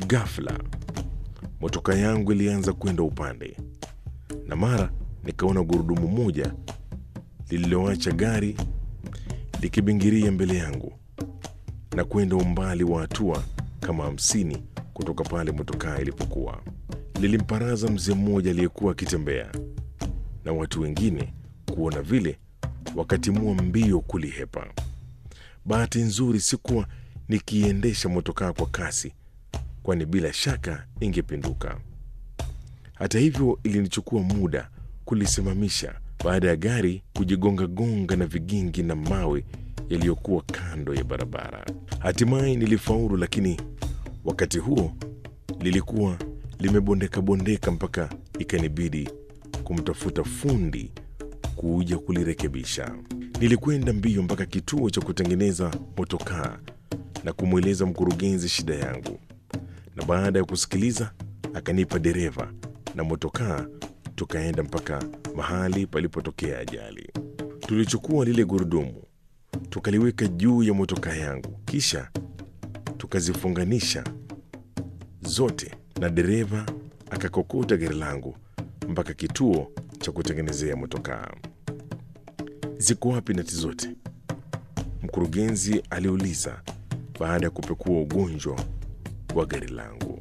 Ghafla motoka yangu ilianza kwenda upande, na mara nikaona gurudumu moja lililoacha gari likibingiria mbele yangu na kwenda umbali wa hatua kama hamsini kutoka pale motokaa ilipokuwa. Lilimparaza mzee mmoja aliyekuwa akitembea, na watu wengine kuona vile wakatimua mbio kulihepa. Bahati nzuri sikuwa nikiendesha motokaa kwa kasi, kwani bila shaka ingepinduka. Hata hivyo, ilinichukua muda kulisimamisha baada ya gari kujigonga-gonga na vigingi na mawe yaliyokuwa kando ya barabara. Hatimaye nilifaulu, lakini wakati huo lilikuwa limebondeka-bondeka mpaka ikanibidi kumtafuta fundi kuja kulirekebisha. Nilikwenda mbio mpaka kituo cha kutengeneza motokaa na kumweleza mkurugenzi shida yangu, na baada ya kusikiliza akanipa dereva na motokaa, tukaenda mpaka mahali palipotokea ajali. Tulichukua lile gurudumu tukaliweka juu ya motokaa yangu, kisha tukazifunganisha zote, na dereva akakokota gari langu mpaka kituo cha kutengenezea motokaa. Ziko wapi nati zote? Mkurugenzi aliuliza baada ya kupekua ugonjwa wa gari langu.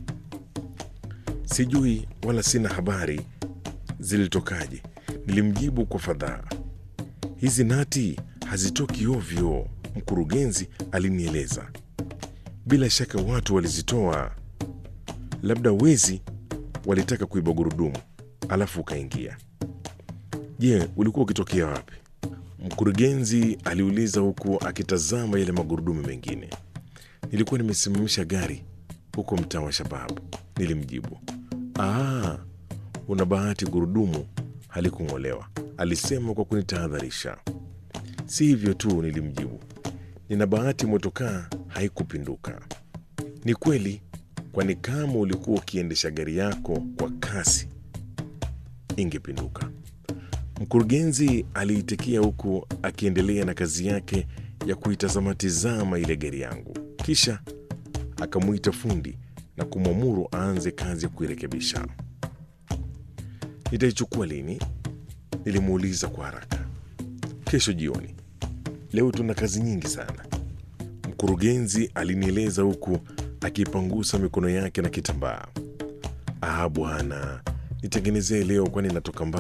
Sijui wala sina habari zilitokaje, nilimjibu kwa fadhaa. Hizi nati hazitoki ovyo, mkurugenzi alinieleza. Bila shaka watu walizitoa, labda wezi walitaka kuiba gurudumu alafu ukaingia. Je, ulikuwa ukitokea wapi? Mkurugenzi aliuliza huku akitazama yale magurudumu mengine. Nilikuwa nimesimamisha gari huko mtaa wa Shababu, nilimjibu. Aa, una bahati, gurudumu halikung'olewa, alisema kwa kunitahadharisha. Si hivyo tu, nilimjibu, nina bahati motokaa haikupinduka. Ni kweli, kwani kama ulikuwa ukiendesha gari yako kwa kasi ingepinduka. Mkurugenzi aliitikia huku akiendelea na kazi yake ya kuitazama-tizama ile gari yangu, kisha akamwita fundi na kumwamuru aanze kazi ya kuirekebisha. Nitaichukua lini? Nilimuuliza kwa haraka. Kesho jioni. Leo tuna kazi nyingi sana, mkurugenzi alinieleza huku akipangusa mikono yake na kitambaa. Ah bwana, nitengenezee leo, kwani natoka mbali.